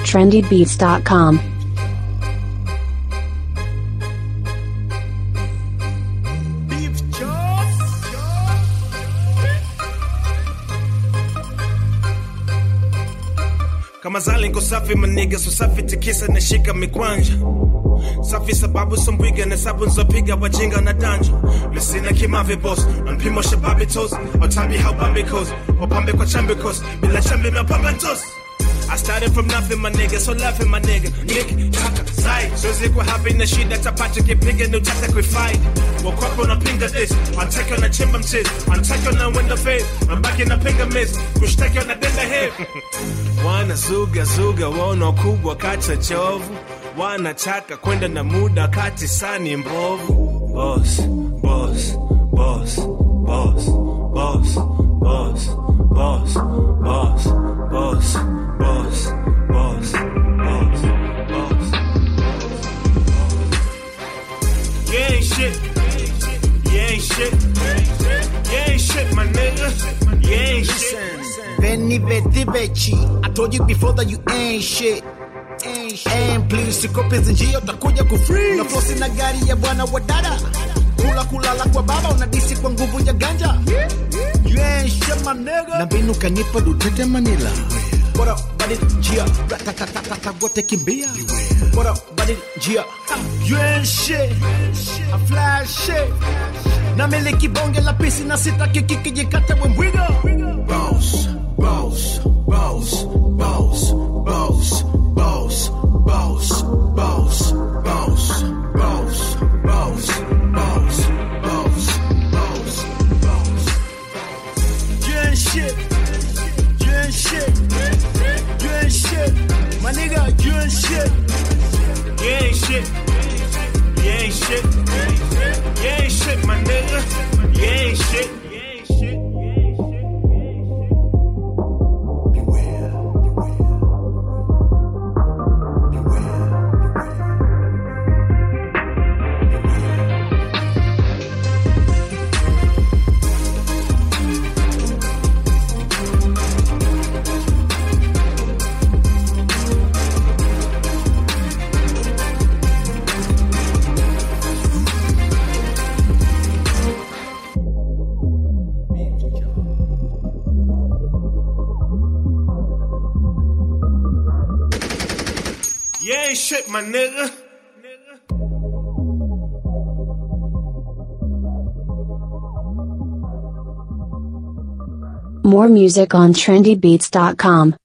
trendybeats.com. kama zali nko safi maniga so safi tikisa nashika mikwanja safi sababu sombwiga na sabu nzopiga wajinga na danja misina kimave boss mpimo shababi tos otabi how bambi goes wapambe kwa chambe kos bila chambe mapamba ntos I started from nothing, my nigga, so laughing, my nigga. Nick, taka, sai. Siwezi kuwa happy na shida, tapata kipiga, ndio tata kuifight. Wakwapo unapinga this, wantaki wanachimba mchizi, wantaki wanawenda faith, mabaki napinga miss, kushtaki wanadenda hip. Wanazuga zuga, waona kubwa kacha chovu, wanataka kwenda na muda kati sani mbovu. Boss, boss, boss, boss, boss, boss, boss, boss, boss, boss, boss, boss, boss. You ain't shit. You ain't shit. You ain't shit, my nigga. You ain't shit. Veni vedi veci I told you before that you ain't shit Ain't shit. And please sikope zinjia utakuja kufree na flosi na gari ya bwana wa dada kula kulala kwa baba unadisi kwa nguvu ya ganja You ain't shit my nigga na mbinu kanipa dutete manila Bora badi njia ratatatatata wote kimbia Bora badi njia You ain't shit I fly shit na miliki bonge la pisi na sitaki kikijikata wembwiga Boss, boss, boss, boss, boss, boss, boss, boss, boss, boss, boss, boss, boss, boss, boss. You ain't shit. You ain't shit. You ain't shit. My nigga, you ain't shit. You ain't shit. You ain't shit. You ain't shit, my nigga. You ain't shit. You ain't shit. You ain't shit, my nigga. More music on trendybeats.com.